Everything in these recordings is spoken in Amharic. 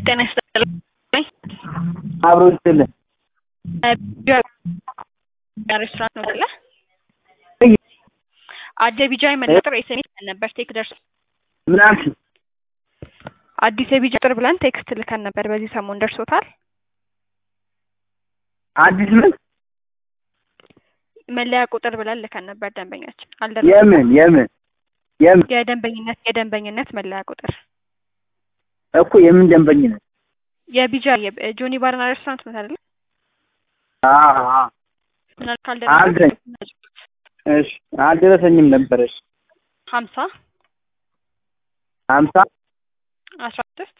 ጤና ይስጥልኝ። አብሮ ይስጥልን። ሬስቶራንት ነው አይደለ? አደ ቢጃይ መለጥር ኤስኤምኤስ ነበር ቴክ ደርሶ ምን አልሽ? አዲስ የቢጃ ቁጥር ብለን ቴክስት ልከን ነበር። በዚህ ሰሞን ደርሶታል። አዲስ ምን መለያ ቁጥር ብለን ልከን ነበር። ደንበኛችን አልደረሰም። የምን የምን የምን የደንበኝነት የደንበኝነት መለያ ቁጥር እኮ የምን ደንበኝነት? የቢጃ ጆኒ ባርና ሬስቶራንት ነው አይደለ? አዎ አዎ። ምናል አልደረሰኝ። እሺ አልደረሰኝም ነበረሽ ሀምሳ ሀምሳ አስራ ስድስት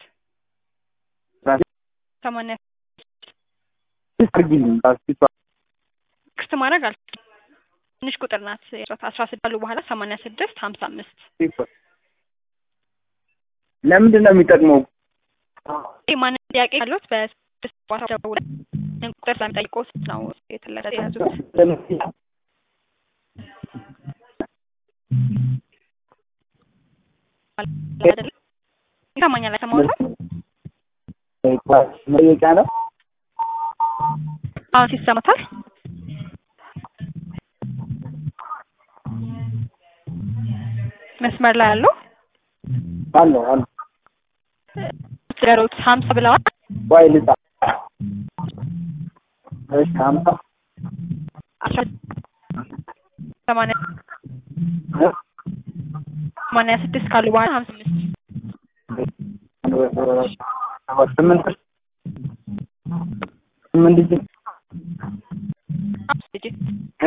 ሰማንያ አድርጊልኝ ባስኪቷ ክስት ማድረግ አል ትንሽ ቁጥር ናት። አስራ ስድስት ካሉ በኋላ ሰማንያ ስድስት ሀምሳ አምስት ለምንድን ነው የሚጠቅመው? ማን ጥያቄ ካሉት በስድስት ቦታ ደውለን ቁጥር ስለሚጠይቁት ነው የተለጠ የያዙት። አይደለ? ይሰማኛል? አይሰማዎትም? መጠየቂያ ነው። አሁን ሲሰማታል? መስመር ላይ ያለው አለው አለው ገሮት ሀምሳ ብለዋል። ዋይ ልጣ እሺ ሀምሳ አስራ ሰማንያ ሰማንያ ስድስት ካሉ በኋላ ሀምሳ አምስት ስምንት ስምንት ዲጂት አምስት ዲጂት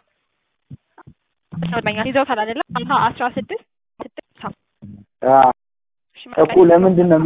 ይሰማኛል። ይዘውታል አይደለም? ሀምሳ አስራ ስድስት ስድስት እኮ ለምንድን ነው